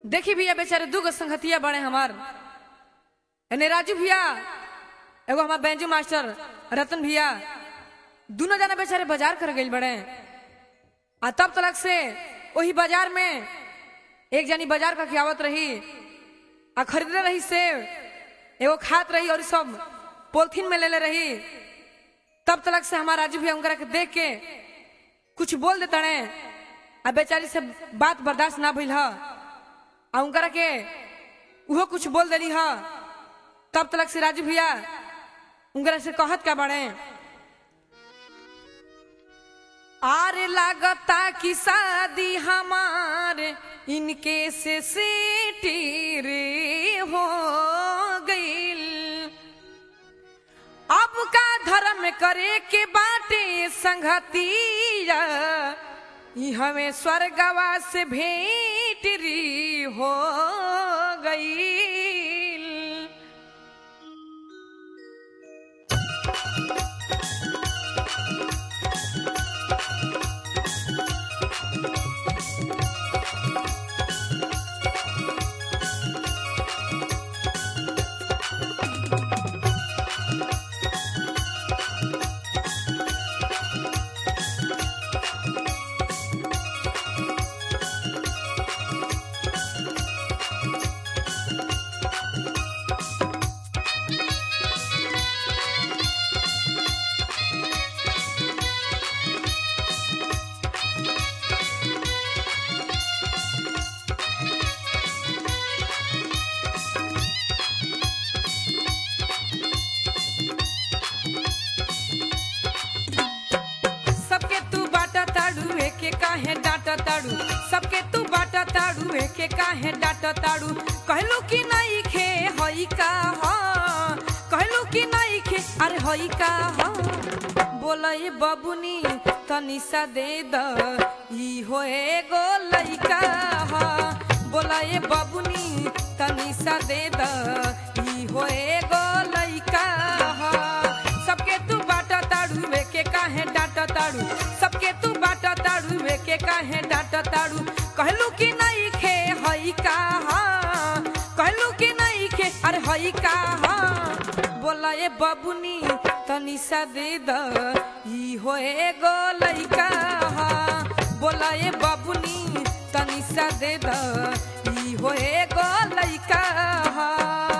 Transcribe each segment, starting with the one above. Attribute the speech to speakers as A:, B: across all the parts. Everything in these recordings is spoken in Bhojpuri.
A: देखी भैया बेचारे दू गो संगतिया बड़े हमार एने राजू भैया एगो हमार बैंजू मास्टर रतन भैया दोनों जना बेचारे बाजार कर गई बड़े आ तब तलक से वही बाजार में एक जनी बाजार का खियावत रही आ खरीदले रही सेब एगो खात रही और सब पोलथीन में ले ले रही तब तलक से हमारा राजू भैया उनकरा के देख के कुछ बोल देता ने आ बेचारी से बात बर्दाश्त ना भइल ह आ उनकरा के उहो कुछ बोल देली ह तब तलक से राजू भैया उनकरा से कहत का बड़े आरे लागता कि शादी हमार इनके से सीटी रे हो गईल अब का धर्म करे के बाटे संगतिया ई हमें स्वर्गवा से भेंट री हो गईल सबके तू बाटा ताड़ू एके काहे डाटा ताड़ू सबके तू बाटा ताड़ू एके काहे डाटा ताड़ू कहलू कि नहीं खे हई का ह कहलू कि नहीं खे अरे हई का ह बोला ये बबुनी तनी सा दे द ई हो एगो लइका ह बोला ये बबुनी तनी सा दे द ई हो एगो लइका ह सबके तू बाटा ताड़ू के काहे डाटा ताड़ू सबके तू बाटा ताड़ू के काहे डाटा ताड़ू कहलू कि नहीं खे हई का कहलू कि नहीं खे अरे हई का बोला ए बबुनी तनी सा दे द ई हो एगो लइका ह बोला ए बबुनी तनी सा दे द ई हो एगो लइका ह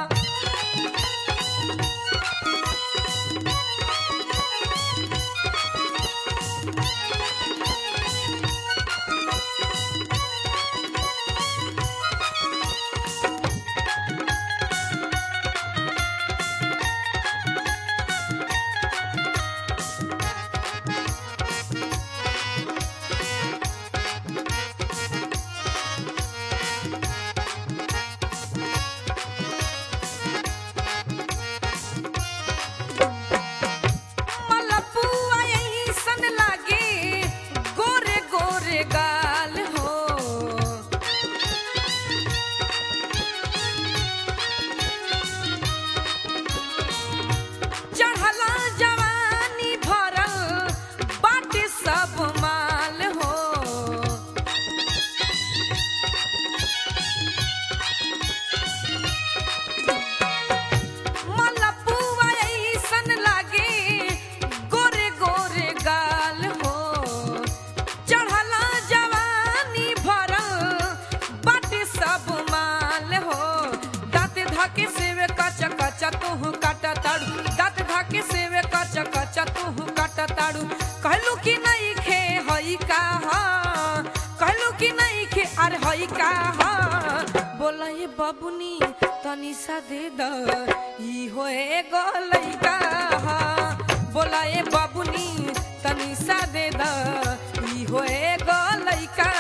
A: मलपुआ अइसन लागे गोरे गोरे गाल हो चढ़ला जवानी भरल बाटे सब माल हो मलपुआ अइसन लागे गोरे गोरे गाल हो चढ़ला जवानी भरल बाटे सब माल हो दाँत धाके सेवे कचा कचा तू काटा ताड़ू दाँत धाके सेवे कचा कचा तू काटा ताड़ू कहलू कि नहीं खे हई का कहलू कि नहीं खे अरे हई का बोला ये बबुनी तनी सा दे द ई हो एगो लइका बोला ये बबुनी तनी सा दे द ई हो एगो लइका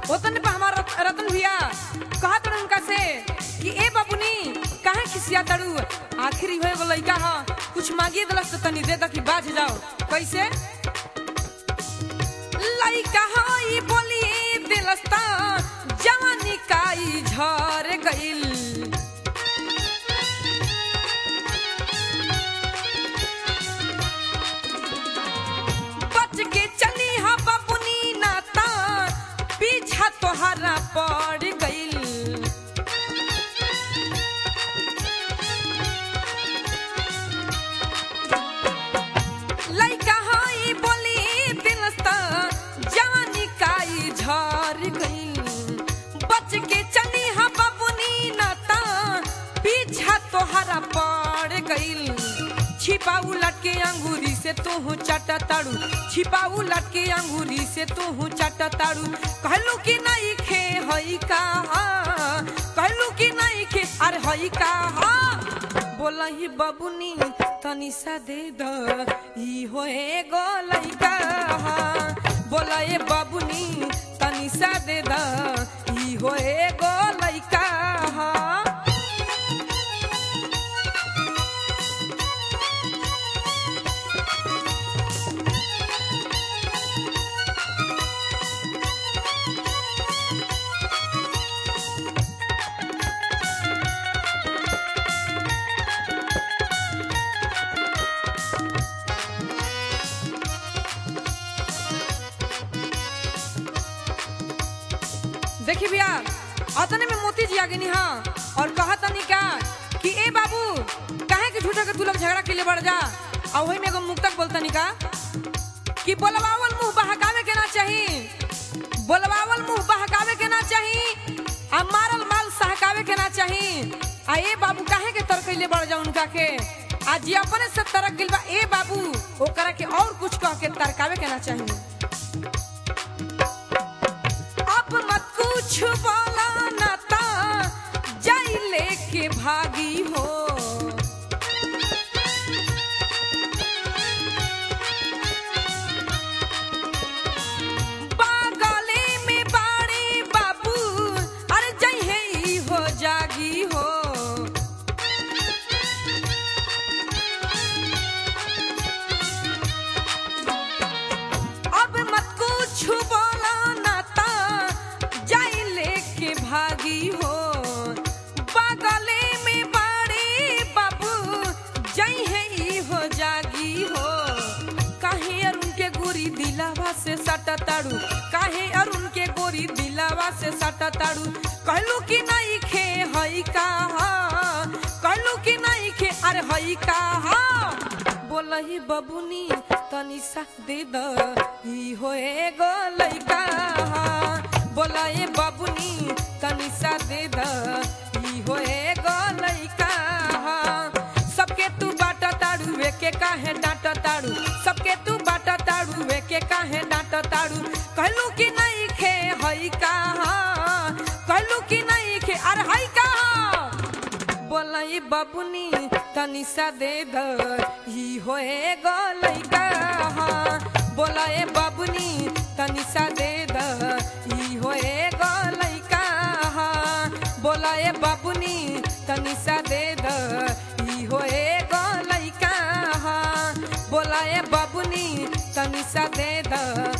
A: ओतन पे हमारा रत- रतन भैया कहा तड़े उनका से कि ए बाबूनी काहे खिसिया तड़ू आखिर ही एगो लइका ह कुछ मांगिए दलस तो तनी दे द कि बाज जाओ कैसे लइका हई बोली दिलस त जवानी काई झर गइल बच के चली हा बबुनी नाता पीछा तोहरा पड़ गइल लइका हई बोली दिलस्ता जवानी काई झर गइल बच के चली हा बबुनी नाता पीछा तोहरा पड़ गइल छिपाऊ लटके अंगूरी से तू चाटा ताड़ू छिपाऊ लटके अंगूरी से तू चाटा ताड़ू कहलू कि नहीं खे हई का कहलू कि नहीं खे अरे हई का बोला ही बबुनी तनी सा दे द ई होए गो लइका बोला ए बबुनी तनी सा दे द ई होए गो लइका देखी भैया अतने में मोती जी आ गई हाँ और कहा तनी का कि ए बाबू काहे कि झूठा के तू लोग झगड़ा के लिए बढ़ जा और वही में एगो मुक्तक बोलतनी का कि बोलवावल मुंह बहकावे के ना चाही बोलवावल मुंह बहकावे के ना चाही आ मारल माल सहकावे के ना चाही आ ए बाबू काहे के तर कैले बढ़ जा उनका के आज जी अपने से तरक गिल बा ए बाबू ओकरा के और कुछ कह के तरकावे के ना चाही अब मत कुछ बोला ना ता जाई लेके भागी हो बागले में बाड़े बाबू अरे जई है ई हो जागी हो अब मत कुछ बोला ना ता जाई लेके भागी हो बगले में बाड़े बाबू जई है ई हो जागी हो काहे अरुण के गोरी दिलावा से सटा ताड़ू काहे अरुण के गोरी दिलावा से सटा ताड़ू कहलू कि नहीं खे हई का कहलू कि नहीं खे अरे हई का बोलही बबुनी तनी सा दे द ई होए गो लइका बोलए बबुनी तनी सा दे द ई होए गो लइका सबके तू बाटा ताड़ू के काहे डांट ताड़ू सबके तू बाटा ताड़ू के काहे डांट ताड़ू कहलू कि नहीं खे हई का कहलू कि नहीं खे अरे हई का बोलई बबुनी तनी सा दे द ही होए गो लइका बोलए बबुनी तनी सा दे द ही होए गो लइका बोलए बबुनी तनी सा दे द ही होए गो लइका बोलए बबुनी तनी सा दे द